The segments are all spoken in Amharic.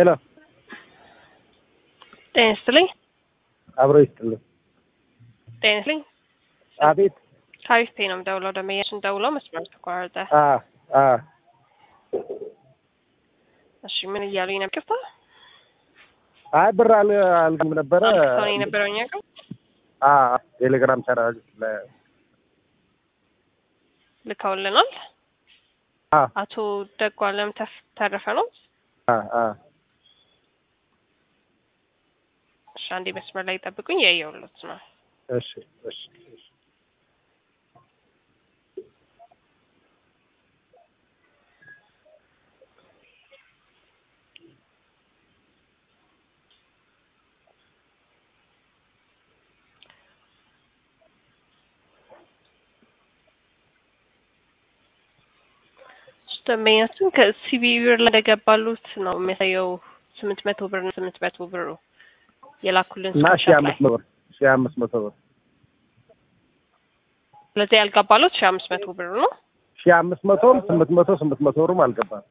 ሄሎ ጤና ይስጥልኝ። አብሮ ይስጥልኝ። ጤና ይስጥልኝ። አቤት። ከአሪፍ ፔ ነው የምደውለው። ደመያችን ደውለው መስመር ተቋረጠ። አ አ እሺ ምን እያሉኝ ነበር? ይቅርታ አይ ብር አል አልገም ነበረ። ሰው የነበረው እኛ ጋር አ ቴሌግራም ቻናል ላይ ልከውልናል። አ አቶ ደጉ አለም ተፍ- ተረፈ ነው። አ አ እሺ አንዴ መስመር ላይ ጠብቁኝ። ያየሁለት ነው። እሺ እሺ እሺ ደንበኛችን ከሲቢ ብር ላይ እንደገባሉት ነው የሚያሳየው። ስምንት መቶ ብር ነው ስምንት መቶ ብሩ የላኩልን እና ሺህ ስክሪንሾት ላይ። አምስት መቶ ብር ሺህ አምስት መቶ ብር ስለዚህ ያልገባሉት ሺህ አምስት መቶ ብር ነው። ሺህ አምስት መቶም ስምንት መቶ ስምንት መቶ ብርም አልገባም።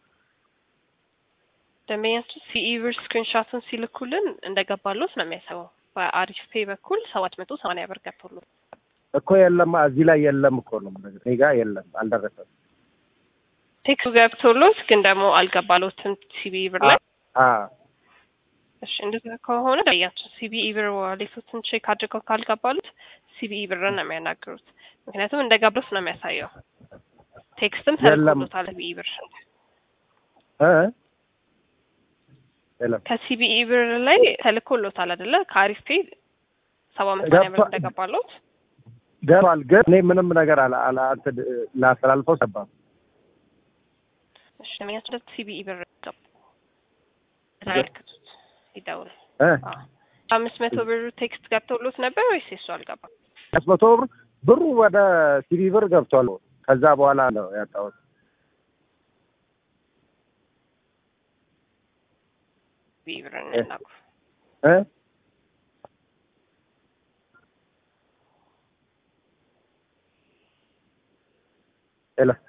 ደንበኛችን ሲኢ ብር ስክሪንሾትን ሲልኩልን እንደገባሉት ነው የሚያሳየው። በአሪፍ ፔ በኩል ሰባት መቶ ሰማንያ ብር ገብቶሉ እኮ የለም እዚህ ላይ የለም እኮ ነው የምነግርህ። እኔ ጋር የለም አልደረሰም። ቴክሱ ገብቶሎት ግን ደግሞ አልገባሎትም ሲቢ ብር ላይ። አ እሺ እንደዛ ከሆነ ደንበኛችን ሲቢ ብር ዋሌቶትን ቼክ አድርገው ካልገባሉት ሲቢ ብርን ነው የሚያናግሩት። ምክንያቱም እንደገባሉት ነው የሚያሳየው። ቴክስትም የለም። ተልኮሎታል ሲቢ ብር እ የለም ከሲቢኢ ብር ላይ ተልኮሎታል አይደለ? ከአሪፍ ፔ ሰባ መሰለኝ ብር ገብቷል። እንደገባሎት ገባል ግን እኔ ምንም ነገር አላ አላ እንትን ላስተላልፈው ሰባ እሺ ለሚያስደት ሲቢኢ ብር ገባ ተመልክቱት ይደውል እ አምስት መቶ ብር ቴክስት ገብቶሎት ነበር ወይስ የሱ አልገባም? አምስት መቶ ብር ብሩ ወደ ሲቢ ብር ገብቷል። ከዛ በኋላ ነው ያጣሁት። ሲቢኢ ብር እናናግሩ። እ ሄሎ